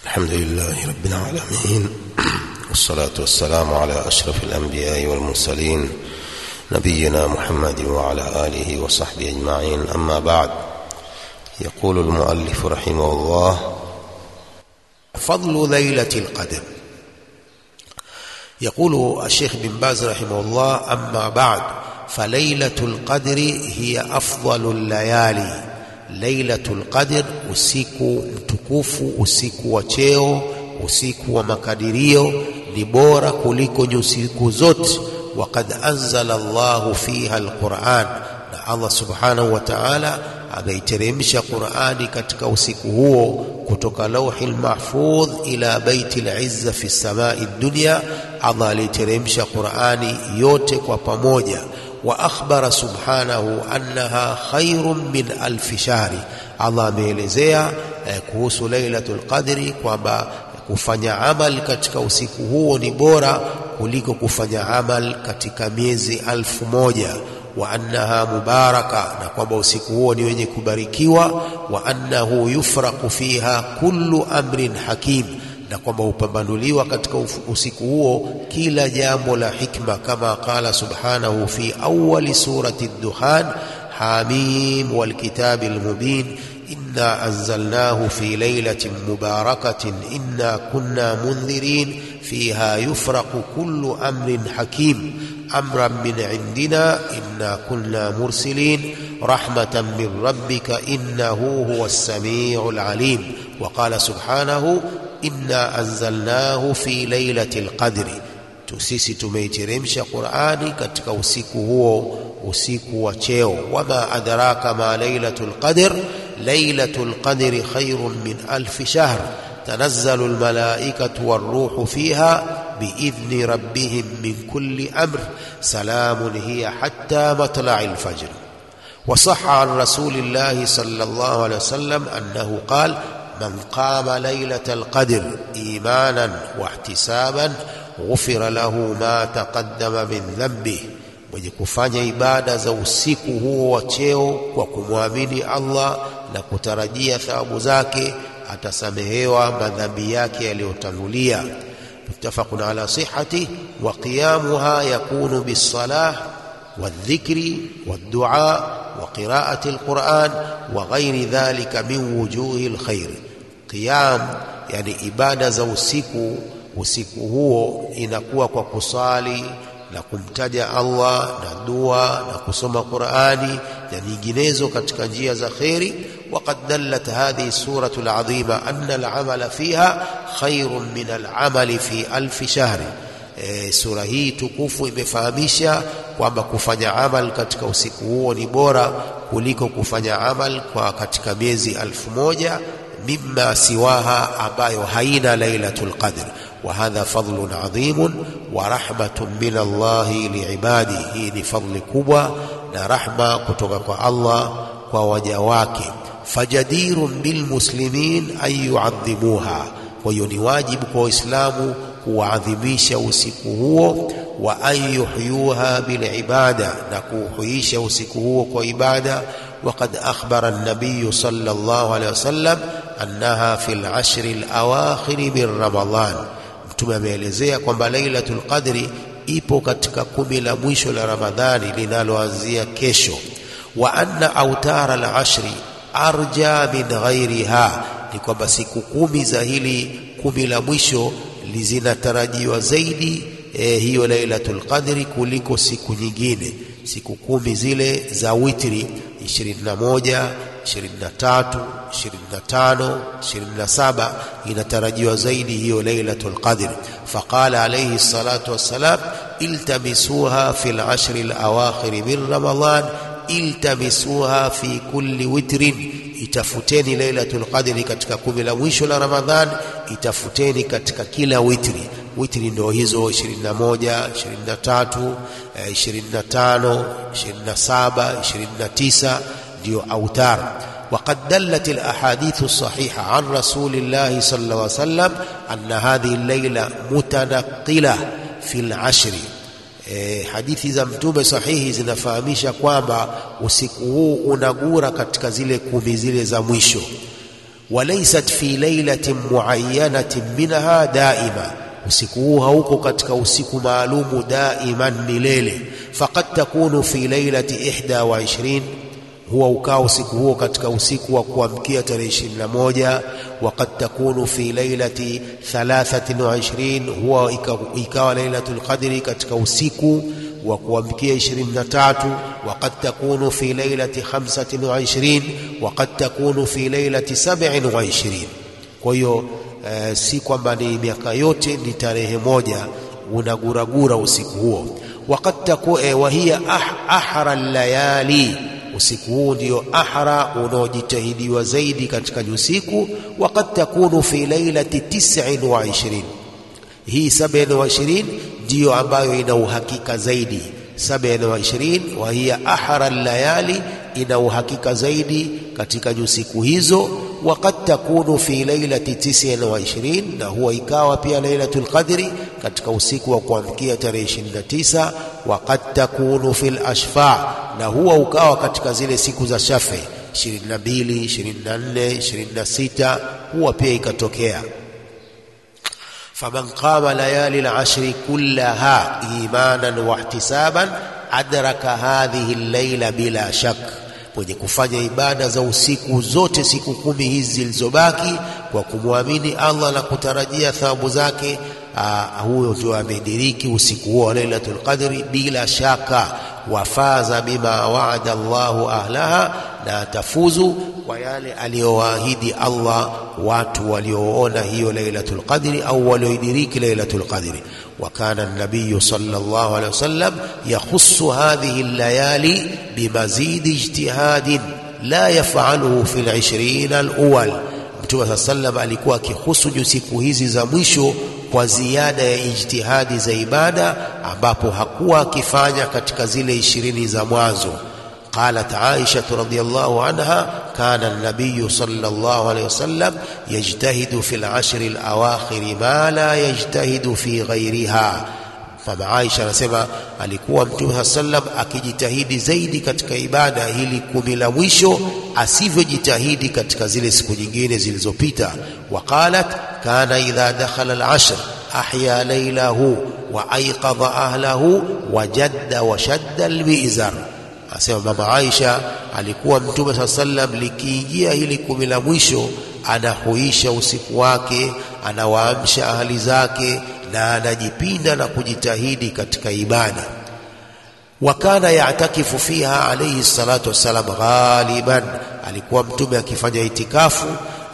الحمد لله رب العالمين والصلاة والسلام على أشرف الأنبياء والمرسلين نبينا محمد وعلى آله وصحبه أجمعين أما بعد يقول المؤلف رحمه الله فضل ليلة القدر يقول الشيخ بن باز رحمه الله أما بعد فليلة القدر هي أفضل الليالي Lailatul Qadr, usiku mtukufu, usiku wa cheo, usiku wa makadirio ni bora kuliko usiku zote. Waqad anzala Allahu fiha alquran, na Allah subhanahu wa ta'ala ameiteremsha Qurani katika usiku huo kutoka lauhi lmahfudh ila baiti lizza fi samai dunya. Allah aliteremsha Qurani yote kwa pamoja wa akhbara subhanahu annaha khairun min alfi shahri. Allah ameelezea eh, kuhusu Lailatul Qadri kwamba kufanya amal katika usiku huo ni bora kuliko kufanya amal katika miezi alfu moja wa annaha mubaraka, na kwamba usiku huo ni wenye kubarikiwa. Wa annahu yufraqu fiha kullu amrin hakim na kwamba hupambanuliwa katika usiku huo kila jambo la hikma, kama qala subhanahu fi awali surati Dukhan, hamim walkitabi lmubin inna anzalnahu fi lailatin mubarakatin inna kunna mundhirin fiha yufraqu kullu amrin hakim amran min indina inna kunna mursilin rahmatan min rabbika innahu huwa as-sami'u al-alim wa qala subhanahu inna anzalnahu fi lailati lqadri, tu sisi tumeiteremsha Qurani katika usiku huo, usiku wa cheo. Wama adraka ma lailatu lqadr, lailatu lqadri khairun min alfi shahr tanazzalu lmalaikatu warruhu fiha biidhni rabbihim min kulli amr salamun hiya hatta matla'i lfajr. وصح عن رسول الله صلى الله عليه وسلم أنه قال من قام ليلة القدر إيمانا واحتسابا غفر له ما تقدم من ذنبه mwenye kufanya ibada za usiku huo wa cheo kwa kumwamini Allah na kutarajia thawabu zake atasamehewa madhambi yake yaliyotangulia. muttafaqun ala sihhati wa qiyamuha yakunu bisalah والذكر والدعاء وقراءة القرآن وغير ذلك من وجوه الخير قيام يعني ibada za usiku usiku huo inakuwa kwa kusali na kumtaja Allah na dua na kusoma Qur'ani na nyinginezo katika njia za kheri وقد دلت هذه السورة العظيمة أن العمل فيها خير من العمل في ألف شهر E, sura hii tukufu imefahamisha kwamba kufanya amal katika usiku huo ni bora kuliko kufanya amal kwa katika miezi alfu moja mimma siwaha ambayo haina lailatul qadr wa hadha fadlun adhimun wa rahmatun min Allahi liibadi. Hii ni fadli kubwa na rahma kutoka kwa Allah kwa waja wake. Fajadirun bilmuslimin an yuadhimuha, kwa hiyo ni wajibu kwa Waislamu kuadhimisha usiku huo, wa an yuhyuha bilibada, na kuuhuisha usiku huo kwa ibada. Waqad akhbara an-nabiy sallallahu alayhi wasallam annaha fi al-ashri al-awakhir min Ramadan, Mtume ameelezea kwamba Lailatul Qadri ipo katika kumi la mwisho la Ramadhani linaloanzia kesho. Wa anna autara al-ashri arja min ghairiha, ni kwamba siku kumi za hili kumi la mwisho zinatarajiwa zaidi eh, hiyo Lailatul Qadri kuliko siku nyingine, siku kumi zile za witri 21, 23, 25, 27 inatarajiwa zaidi hiyo Lailatul Qadri. Faqala alayhi salatu wassalam, iltamisuha fil ashri al-awakhir min Ramadan iltamisuha fi kulli witrin itafuteni Lailatul Qadri katika kumi la mwisho la Ramadhan, itafuteni katika kila witri. Witri ndio hizo 21, 23, 25, 27, 29 ndio autar. وقد دلت الأحاديث الصحيحة عن رسول الله صلى الله عليه وسلم أن هذه الليلة متنقلة في العشر E, hadithi za mtume sahihi zinafahamisha kwamba usiku huu unagura katika zile kumi zile za mwisho. walaysat fi lailatin muayyanatin minha daima usiku huu hauko katika usiku maalumu daiman milele faqad takunu fi lailati 21 huwa ukaa usiku huo katika usiku wa kuamkia tarehe 21 waqad takunu fi lailati 23 huwa ikawa lailatul qadri katika usiku wa kuamkia 23 waqad takunu fi lailati 25 waqad takunu fi lailati 27 kwa hiyo e, si kwamba ni miaka yote ni tarehe moja unaguragura usiku huo waqad taku e, wa hiya ah, ahra layali usiku huu ndio ahra unaojitahidiwa zaidi katika usiku waqad takunu fi lailati 29 hii 27 ndiyo ambayo ina uhakika zaidi 27 wa hiya ahra layali ina uhakika zaidi katika usiku hizo waqad takunu fi lailati 29 na huwa ikawa pia lailatul qadri katika usiku wa kuamkia tarehe 29 waqad takunu fil ashfa na huwa ukawa katika zile siku za shafe 22 24 26 huwa pia ikatokea faman qama layali al-ashri kullaha imanan wa ihtisaban adraka hadhihi al-laila bila shak mwenye kufanya ibada za usiku zote siku kumi hizi zilizobaki kwa kumwamini Allah na kutarajia thawabu zake huyo ndio amediriki usiku huo wa Lailatul Qadri bila shaka wafaza bima waada Allahu ahlaha na atafuzu kwa yale aliyowaahidi Allah watu walioona hiyo Lailatul Qadri au walioidiriki Lailatul Qadri وكان النبي صلى الله عليه وسلم يخص هذه الليالي بمزيد اجتهاد لا يفعله في العشرين الأول Mtume saa sallam alikuwa akihusu siku hizi za mwisho kwa ziada ya ijtihadi za ibada ambapo hakuwa akifanya katika zile ishirini za mwanzo. قالت عائشة رضي الله عنها كان النبي صلى الله عليه وسلم يجتهد في العشر الأواخر ما لا يجتهد في غيرها mama Aisha anasema alikuwa Mtume saa sallam akijitahidi zaidi katika ibada hili kumi la mwisho asivyojitahidi katika zile siku nyingine zilizopita. Waqalat kana idha dakhala al-ashr ahya laylahu wa ayqadha ahlahu wa jadda wa shadda al-mizar. Asema mama Aisha alikuwa Mtume saa sallam likiingia hili kumi la mwisho anahuisha usiku wake, anawaamsha ahali zake na anajipinda na kujitahidi katika ibada. Wakana yatakifu fiha alayhi salatu wassalam ghaliban, alikuwa mtume akifanya itikafu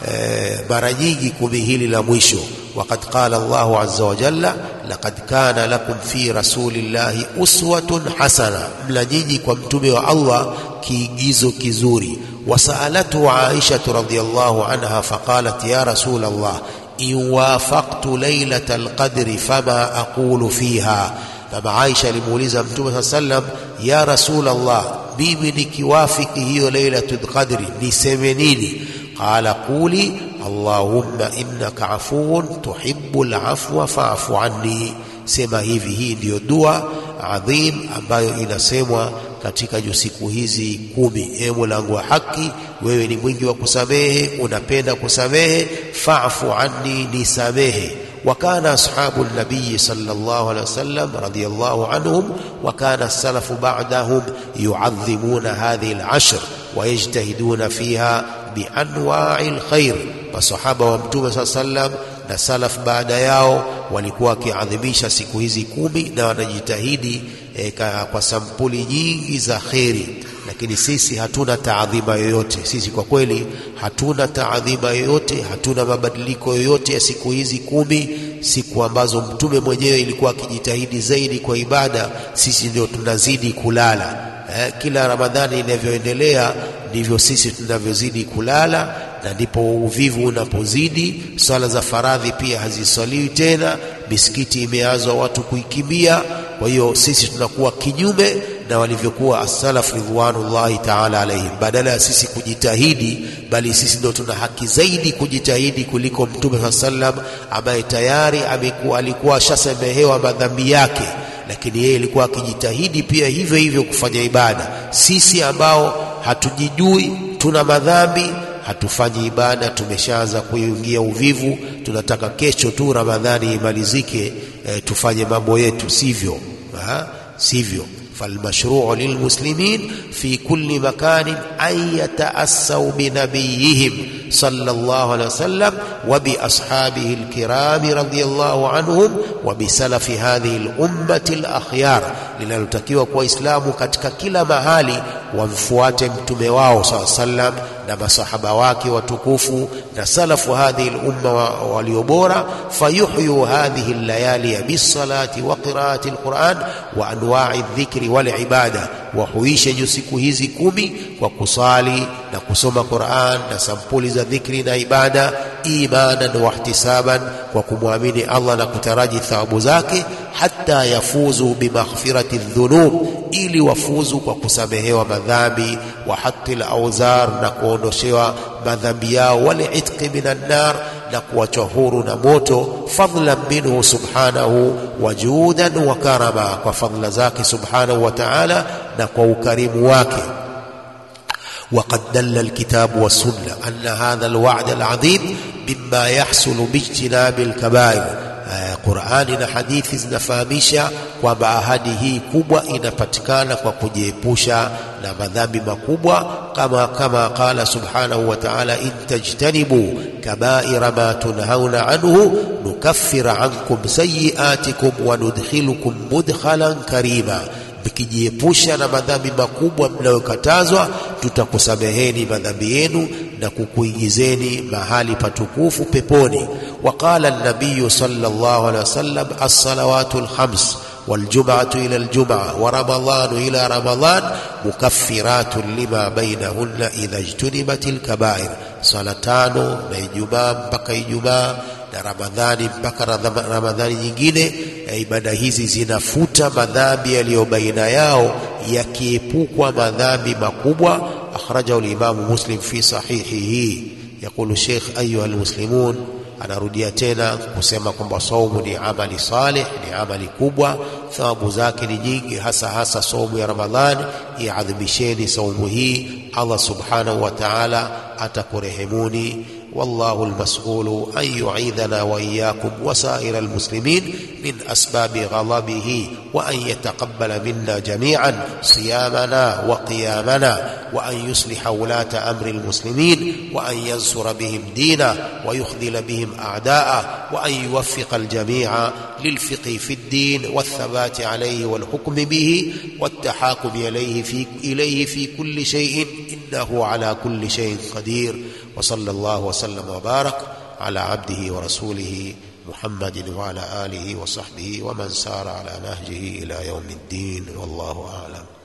e, mara nyingi kumi hili la mwisho. Waqad qala Allahu azza wa jalla laqad kana lakum fi rasulillahi uswatun hasana, mla nyinyi kwa mtume wa Allah kiigizo kizuri. Wasaalatu Aisha radhiyallahu anha faqalat ya rasul Allah in wafaqtu lailata alqadri fama aqulu fiha. Mama Aisha alimuuliza Mtume saa sallam, ya rasul Allah, mimi nikiwafiki hiyo lailatul qadri niseme nini? Qala quli allahumma innaka afuwun tuhibbu alafwa fa'fu anni, sema hivi. Hii ndiyo dua adhim ambayo inasemwa katika siku hizi kumi. E Molangu wa haki, wewe ni mwingi wa kusamehe, unapenda kusamehe, fa'fu anni, nisamehe. وكان أصحاب النبي صلى الله عليه وسلم رضي الله عنهم وكان السلف بعدهم يعظمون هذه العشر ويجتهدون فيها بأنواع الخير فصحابة ومتوبة صلى الله عليه وسلم na salaf baada yao walikuwa wakiadhimisha siku hizi kumi na wanajitahidi e, kwa sampuli nyingi za kheri, lakini sisi hatuna taadhima yoyote. Sisi kwa kweli hatuna taadhima yoyote, hatuna mabadiliko yoyote ya siku hizi kumi, siku ambazo mtume mwenyewe ilikuwa akijitahidi zaidi kwa ibada. Sisi ndio tunazidi kulala eh, kila Ramadhani inavyoendelea ndivyo sisi tunavyozidi kulala na ndipo uvivu unapozidi. Swala za faradhi pia haziswaliwi tena, misikiti imeazwa watu kuikimbia. Kwa hiyo sisi tunakuwa kinyume na walivyokuwa as-salaf ridwanullahi ta'ala alaihim. Badala ya sisi kujitahidi, bali sisi ndio tuna haki zaidi kujitahidi kuliko Mtume saa sallam ambaye tayari amekuwa alikuwa ashasamehewa madhambi yake, lakini yeye alikuwa akijitahidi pia hivyo hivyo kufanya ibada. Sisi ambao hatujijui, tuna madhambi hatufanyi ibada, tumeshaanza kuingia uvivu, tunataka kesho tu Ramadhani imalizike, e, tufanye mambo yetu, sivyo ha? sivyo فالمشروع للمسلمين في كل مكان أن يتأسوا بنبيهم صلى الله عليه وسلم وبأصحابه الكرام رضي الله عنهم وبسلف هذه الأمة الأخيار linalotakiwa kwa Waislamu katika kila mahali wamfuate mtume wao saa sallam na masahaba wake watukufu na salafu hadhihi lumma waliobora fayuhyu hadhihi layali bisalati wa qiraati alquran wa anwa'i dhikri wal ibada, wahuishe juu siku hizi kumi kwa kusali na kusoma Qur'an na sampuli za dhikri na ibada, imanan wa ihtisaban, kwa kumwamini Allah na kutaraji thawabu zake, hata yafuzu bimaghfirati dhunub, ili wafuzu kwa kusamehewa madhambi, wa hatti al-awzar, na kuondoshewa madhambi yao, wal itqi minan nar na kuachwa huru na moto, fadlan minhu subhanahu wa juudan wa karama, kwa fadla zake subhanahu wa ta'ala na kwa ukarimu wake. وقد دل الكتاب والسنة أن هذا الوعد العظيم مما يحصل باجتناب الكبائر Qur'ani na hadithi zinafahamisha kwamba ahadi hii kubwa inapatikana kwa kujiepusha na madhambi makubwa, kama kama qala subhanahu wa ta'ala, in tajtanibu kabaira ma tunhauna anhu nukaffir ankum sayiatikum wa nudkhilukum mudkhalan karima mkijiepusha na madhambi makubwa mnayokatazwa, tutakusameheni madhambi yenu na kukuingizeni mahali patukufu peponi. Waqala an-nabiy sallallahu alaihi wasallam as-salawatu al-khams waljum'atu ila aljum'a wa ramadhanu ila ramadhan mukaffiratun lima bainahunna idha ijtunibat al-kaba'ir, sala tano na Ijumaa mpaka Ijumaa na Ramadhani mpaka Ramadhani nyingine. Ibada hizi zinafuta madhambi yaliyo baina yao, yakiepukwa madhambi makubwa. Akhrajahu al-Imamu Muslim fi sahihihi. Yaqulu Sheikh, ayuha almuslimun, anarudia tena kusema kwamba saumu ni amali salih, ni amali kubwa, thawabu zake ni nyingi, hasa hasa saumu ya Ramadhani. Iadhimisheni saumu hii, Allah subhanahu wa ta'ala atakurehemuni. والله المسؤول أن يعيذنا وإياكم وسائر المسلمين من أسباب غضبه وأن يتقبل منا جميعا صيامنا وقيامنا وأن يصلح ولاة أمر المسلمين وأن ينصر بهم دينه ويخذل بهم أعداءه وأن يوفق الجميع للفقه في الدين والثبات عليه والحكم به والتحاكم إليه في, إليه في كل شيء إنه على كل شيء قدير وصلى الله وسلم وبارك على عبده ورسوله محمد وعلى آله وصحبه ومن سار على نهجه إلى يوم الدين والله أعلم